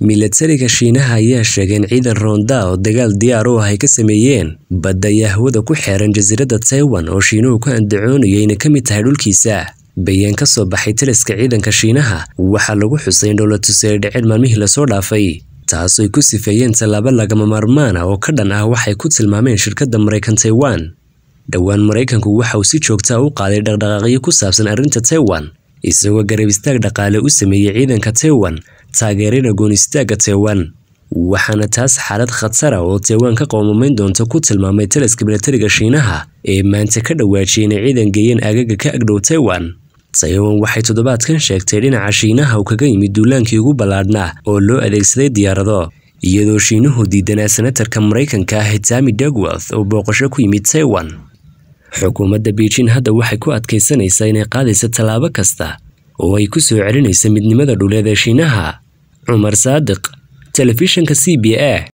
milatariga shiinaha ayaa sheegay in ciidan roonda oo dagaal diyaar u ah ay ka sameeyeen badda iyo hawada ku xeeran jasiiradda taiwan oo shiinuhu ku andacoonayo inay ka mid tahay dhulkiisa bayaan ka soo baxay taliska ciidanka shiinaha waxaa lagu xusay in dhowlatus ay dhaceen maalmihii lasoo dhaafay taasooy ku sifeeyeen tallaabo lagama maarmaan ah oo ka dhan ah waxay ku tilmaameen shirkadda maraykan taiwan dhowaan maraykanku waxa uu si joogtaa u qaaday dhaqdhaqaaqyo ku saabsan arrinta taiwan isagoo garab istaag dhaqaale u sameeyey ciidanka taiwan taageerina goonistaagga taiwan waxaana taas xaalad khatara oo taiwan ka qoomamayn doonta ku tilmaamay taliska milatariga shiinaha ee maanta ka dhawaajiyay inay ciidan geeyeen aagaga ka agdhow taiwan taiwan waxay toddobaadkan sheegtay dhinaca shiinaha uu kaga yimid duulaankii ugu ballaadhnaa oo loo adeegsaday diyaarado iyadoo shiinuhu diidanaa senatarka maraykanka ah tami dagworth oo booqasho ku yimid taiwan xukuumadda beijing hadda waxay ku adkaysanaysaa inay qaadaysa tallaabo kasta oo ay ku soo celinaysa midnimada dhuleed ee shiinaha cumar saadiq telefishanka c b a